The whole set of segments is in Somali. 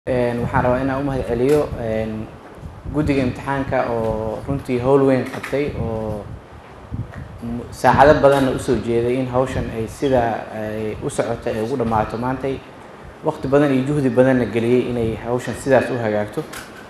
waxaan rabaa inaan u mahad celiyo guddiga imtixaanka oo runtii howl weyn qabtay oo saacado badanna usoo jeeday in hawshan ay sida ay u socoto ay ugu dhammaato maantay waqti badan iyo juhdi badanna geliyey inay hawshan sidaas u hagaagto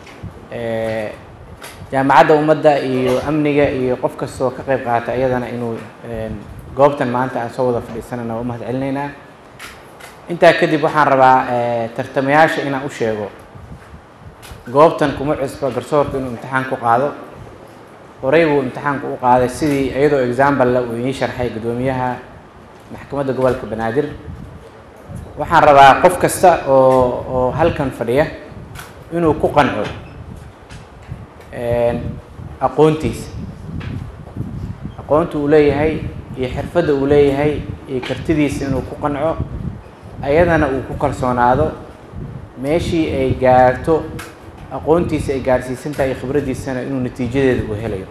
jaamacadda ummadda iyo amniga iyo qof kastoo ka qayb qaata iyadana inuu goobtan maanta aan soo wada fadhiisanana waa u mahad celinaynaa intaa kadib waxaan rabaa tartamayaasha inaan u sheego goobtan kuma cusba garsoorku inuu imtixaan ku qaado horey buu imtixaanku u qaaday sidii iyadoo example uu idiin sharxay guddoomiyaha maxkamadda gobolka banaadir waxaan rabaa qof kasta oo oo halkan fadhiya inuu ku qanco aqoontiisa aqoonta uu leeyahay iyo xirfadda uu leeyahay iyo kartidiisa inuu ku qanco ayadana uu ku kalsoonaado meeshii ay gaarto aqoontiisa ay gaarsiisan tahay iyo khibraddiisana inuu natiijadeeda uu helayo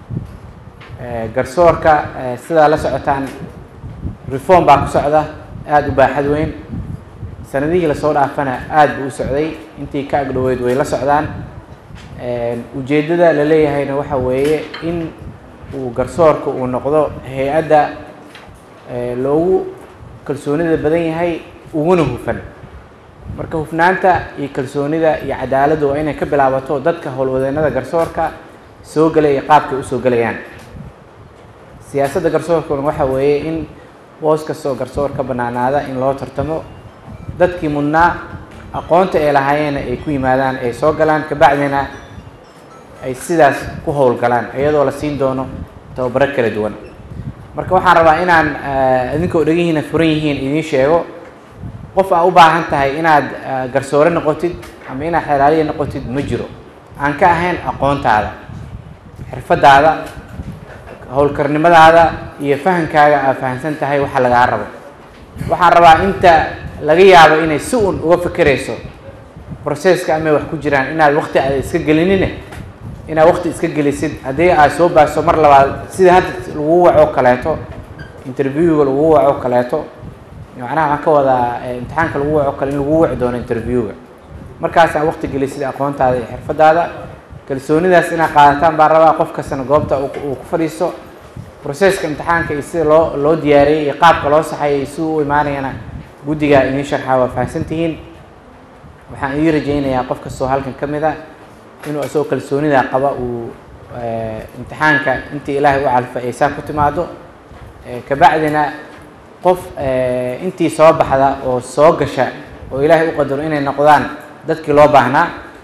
garsoorka sidaa la socotaan reform baa ku socda aada u baaxad weyn sanadihii lasoo dhaafana aada buu u socday intii ka agdhoweyd way la socdaan ujeeddada la leeyahayna waxa weeye in uu garsoorka uu noqdo hay-adda loogu kalsoonida badan yahay uguna hufan marka hufnaanta iyo kalsoonida iyo cadaaladdu waa inay ka bilaabato dadka howlwadeennada garsoorka soo gelay iyo qaabkay usoo gelayaan siyaasadda garsoorkuna waxa weeye in boos kastoo garsoor ka bannaanaada in loo tartamo dadkii mudnaa aqoonta ay lahaayeenna ay ku yimaadaan ay soo galaan kabacdina ay sidaas ku howlgalaan iyadoo la siin doono tababaro kala duwan marka waxaan rabaa inaan idinkoo dhegihiina furan yihiin idiin sheego qof aa u baahan tahay inaad garsoore noqotid ama inaad xelaaliya noqotid ma jiro aan ka ahayn aqoontaada xirfadaada howlkarnimadaada iyo fahankaaga aad fahamsan tahay waxa lagaa rabo waxaan rabaa inta laga yaabo inay si un uga fekerayso processka amay wax ku jiraan inaad waqti aad iska gelinine inaad waqti iska gelisid haddii aad soo baaso mar labaad sida hadda lagu waco kaleeto interviewga lagu waco kaleeto macnaha waxaan ka wadaa imtixaanka lagu waco kale in lagu waci doono interviewga markaasaan waqti gelisid aqoontaada iyo xirfadaada kalsoonidaas inaad qaadataan baan rabaa qof kastana goobta uu ku fadhiisto processka imtixaanka iyo sida loo loo diyaariyey iyo qaabka loo saxayay iyo siduu u imaanayana guddigaa idiin sharxaa waa fahamsan tihiin waxaan idiin rajaynayaa qof kastoo halkan ka mid a inuu isagoo kalsoonidaa qaba uu imtixaanka intii ilaahay u calfa ay saa ku timaado kabacdina qof intii soo baxda oo soo gasha oo ilaahay u qadaro inay noqdaan dadkii loo baahnaa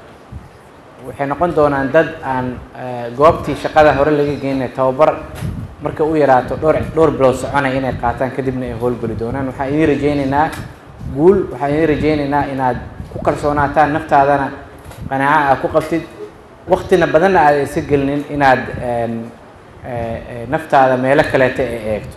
waxay noqon doonaan dad aan goobtii shaqada hore laga geenay tababar marka u yaraato dhowr dhowr bilood soconaya inay qaataan kadibna ay howlgeli doonaan waxaan idiin rajaynaynaa guul waxaan idiin rajaynaynaa inaad ku kalsoonaataan naftaadana qanaaco aad ku qabtid waktina badanna aada iska gelinin inaad naftaada meelo kaleeta ay eegto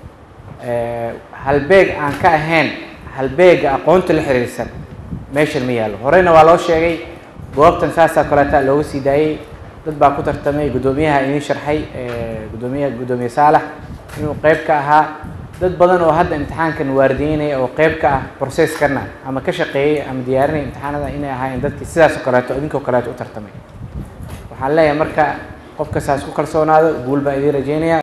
halbeeg aan ka ahayn halbeega aqoonta la xiriirsan meeshan ma yaallo horeyna waa loo sheegay goobtan saasaa kaleeta looga sii daayey dad baa ku tartamay guddoomiyaha idiin sharxay guddoomiyaha guddoomiye saalax inuu qeyb ka ahaa dad badan oo hadda imtixaankan waardiyeynaya oo qeyb ka ah processkana ama ka shaqeeyey ama diyaarinaya imtixaanada inay ahaayeen dadkii sidaas oo kaleeto idinkoo kaleeto u tartamay waxaan leeyahay marka qofka saas ku kalsoonaado guul baan idiin rajeynaya